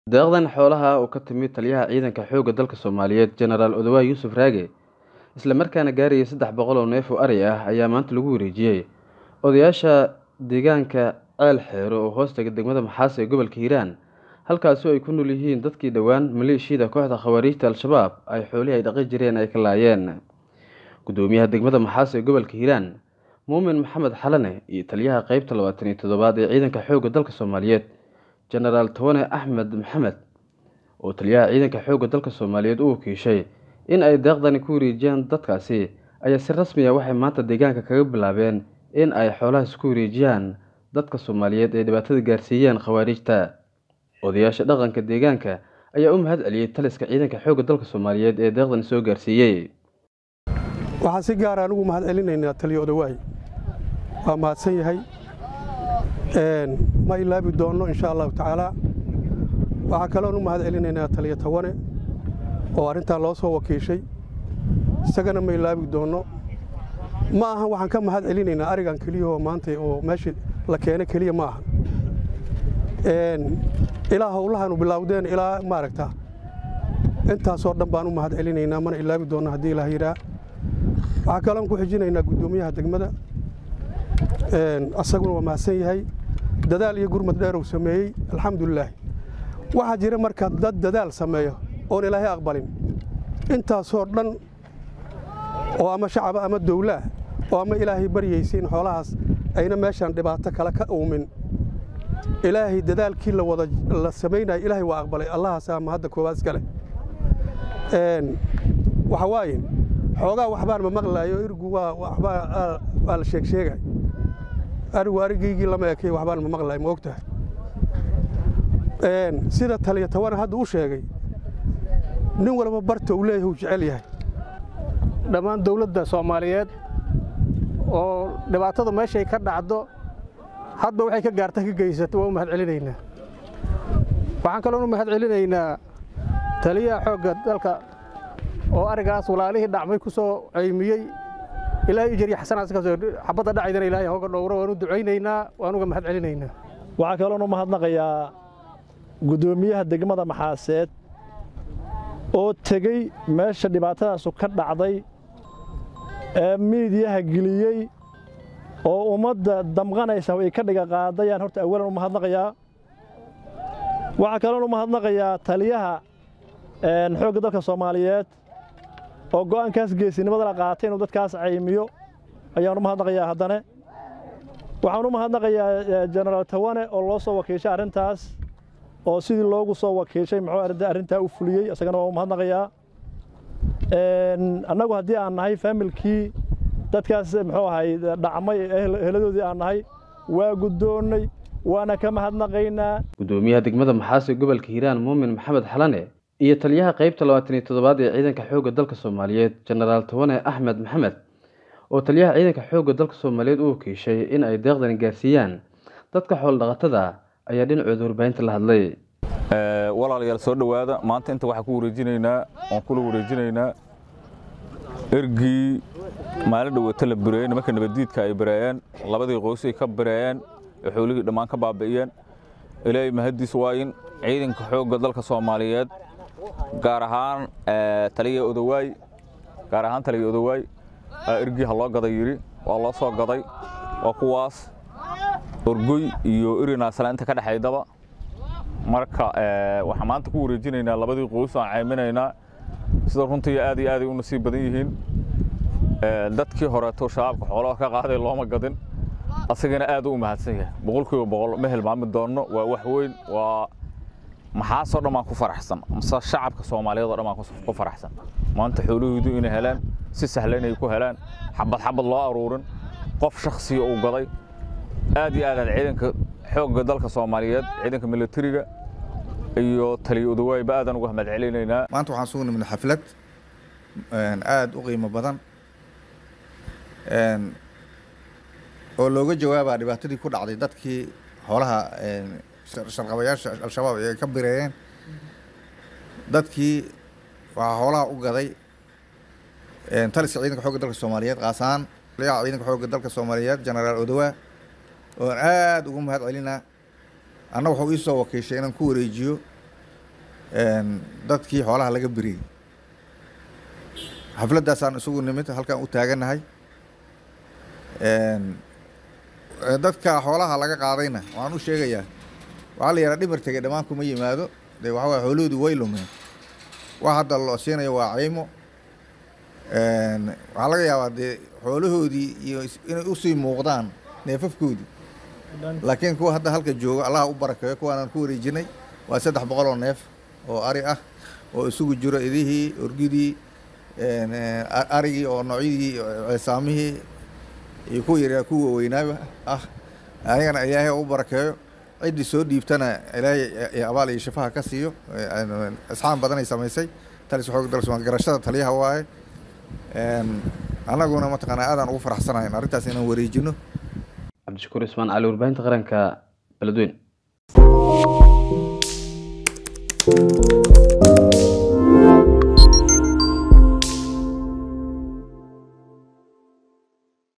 deeqdan xoolaha oo ka timid taliyaha ciidanka xoogga dalka soomaaliyeed jenaraal odawaay yuusuf raage isla markaana gaarayay saddex boqol oo neef oo ari ah ayaa maanta lagu wareejiyey odayaasha deegaanka ceel xeero oo hoostaga degmada maxaas ee gobolka hiiraan halkaasi oo ay ku nool yihiin dadkii dhowaan maleeshiyada kooxda khawaariijta al-shabaab ay xoolihii ay dhaqi jireen ay ka laayeen gudoomiyaha degmada maxaas ee gobolka hiiraan muumin maxamed xalane iyo taliyaha qeybta labaatan iyo toddobaad ee ciidanka xoogga dalka soomaaliyeed jenaraal towane axmed maxamed oo taliyaha ciidanka xoogga dalka soomaaliyeed u wakiishay in ay deeqdani ku wareejiyaan dadkaasi ayaa si rasmi ah waxay maanta deegaanka kaga bilaabeen in ay xoolahaas ku wareejiyaan dadka soomaaliyeed ee dhibaatada gaarsiiyeen khawaariijta odayaasha dhaqanka deegaanka ayaa u mahad celiyey taliska ciidanka xoogga dalka soomaaliyeed ee deeqdani soo gaarsiiyey waxaan si gaara anugu mahad celinaynaa taliyo odawaay waa mahadsan yahay ma ilaabi doonno insha allahu tacaalaa waxaa kaloon u mahad celinaynaa taliyo tawane oo arrintaa loo soo wakiishay isagana ma ilaabi doonno ma aha waxaan ka mahad celinaynaa arigan keliyahoo maanta oo meesha la keena keliya ma aha ilaa howlahaanu bilaawdeen ilaa maaragta intaasoo dhan baan u mahad celinaynaa mana ilaabi doonno haddii ilaah yidhaa waxaa kaloon ku xijinaynaa guddoomiyaha degmada asaguna waa mahadsan yahay dadaal iyo gurmad dheer uu sameeyey alxamdulilaahi waxaa jira marka dad dadaal sameeyo oon ilaahay aqbalin intaasoo dhan oo ama shacaba ama dowlaah oo ama ilaahay baryaysiin xoolahaas ayna meeshaan dhibaato kale ka uumin ilaahay dadaalkii la wada la samaynaya ilaahay waa aqbalay allahaasaa ma hadda koowaad iska leh waxa waaye xoogaa waxbaan ma maqlaayo irgu waa waxbaa waa la sheeg sheegay arigu arigaygii lama ekay waxbaan ma maqlaay ma og tahay sida taliya tawana hadda u sheegay nin walba barta uu leeyahay uu jecel yahay dhammaan dawladda soomaaliyeed oo dhibaatada meeshay ka dhacdo hadba waxay ka gaarta ka geysato waa u mahad celinaynaa waxaan kaloon u mahad celinaynaa taliyaha xoogga dalka oo arigaas walaalihii dhacmay ku soo ceymiyey ilaahay ijariya xasanaadkaasoo xabadda dhacaydana ilaahay hooga dhowro waan u ducaynaynaa waan uga mahad celinaynaa waxaa kaloon u mahadnaqayaa guddoomiyaha degmada maxaaseed oo tegey meesha dhibaatadaasu ka dhacday ee miidiyaha geliyey oo ummadda damqanaysa ay ka dhiga qaadayaan horta awalan u mahadnaqayaa waxaa kaloon u mahadnaqayaa taliyaha xoogga dalka soomaaliyeed oo go'aankaas geesinimada la qaatay inuu dadkaas caymiyo ayaan u mahadnaqayaa haddane waxaan u mahadnaqayaa jenaraal tawane oo loo soo wakiishay arrintaas oo sidii loogu soo wakiishay muxuu arrintaa u fuliyey isagana waa u mahadnaqayaa annagu haddii aan nahay faamilkii dadkaas muxuu ahay dhacmay heladoodii aan nahay waa guddoonnay waana ka mahadnaqaynaa guddoomiyaha degmada maxaas ee gobolka hiiraan muumin maxamed xalane iyo taliyaha qeybta labaatan iyo toddobaad ee ciidanka xoogga dalka soomaaliyeed jenaraal towane axmed maxamed oo taliyaha ciidanka xoogga dalka soomaaliyeed u wakiishay in ay deeqdani gaarsiiyaan dadka xoolodhaqatada ayaa dhinacooda warbaahinta la hadlay walaalayaal soo dhowaada maanta inta waxaan ku wareejinaynaa waan kula wareejinaynaa ergii maalin dhawata la bireeyey nimanka nabaddiidka ay bireeyeen labadii qoys ay ka bireeyeen ee xoolihii dhammaan ka baabi'iyeen ilaahay mahaddiis waa in ciidanka xoogga dalka soomaaliyeed gaar ahaan taliya odawaay gaar ahaan taliya odawaay ergii ha loo gaday yidhi waa loo soo gaday waa kuwaas orgoy iyo irinaasala inta ka dhexaydaba marka waxaan maanta ku wareejinaynaa labadii qoys aan cayminaynaa sida runtii aad iyo aaday u nasiib badan yihiin dadkii horeeto shabaabka xoolaha ka qaaday looma gadin asagana aad u mahadsan yahay boqolkiiba boqol ma hilmaami doonno waa wax weyn waa maxaasoo dhan baan ku faraxsan mase shacabka soomaaliyeed oo dhan baan ku faraxsan maanta xoolahoodu inay helaan si sahla inay ku helaan xabad xabad loo aruurin qof shakhsiga uu gaday aad iyo aad aad ciidanka xoogga dalka soomaaliyeed ciidanka militariga iyo taliya odawaayba aadaan uga mahad celinaynaa maanta waxaan sugu nimid xaflad aada u qiimo badan oo looga jawaabaa dhibaatadii ku dhacday dadkii xoolaha sharqabayaasha al-shabaab ay ka bireeyeen dadkii waxaa xoolaha u gaday taliska ciidanka xoogga dalka soomaaliyeed qaasaan taliyaha ciidanka xoogga dalka soomaaliyeed jenaraal odawaa oon aada ugu mahad celinaa anna wuxuu ii soo wakiishay inaan ku wareejiyo dadkii xoolaha laga beriyey xafladdaasaan isugu nimid halkaan u taaganahay dadka xoolaha laga qaadayna waxaan u sheegayaa waxaa la yidhaha dhimar tegay dhammaan kuma yimaado dee waxa waye xoolahoodii way lumeen wax hadda loo siinayo waa caymo waxaa laga yaabaa dee xoolahoodii iyo inay usii muuqdaan neefafkoodii laakiin kuwa hadda halka jooga allaha u barakeeyo kuwaanaan ku wareejinay waa saddex boqol oo neef oo ari ah oo isugu jiro idihii orgidii arigii oo noocyadii ceesaamihii iyo kuwa yaryar kuwa weynaaba ah ayagana ilaahay u barakeeyo ciddii soo dhiibtana ilaahay abaal iyo shifaha ka siiyo asxaan badanay samaysay talis xoog dalsmaan garashada taliyaha waaye annaguna mataqaanaa aadaan ugu faraxsanahay arrintaas inaan wareejino cabdishakuur ismaan cali warbaahinta qaranka beledweyn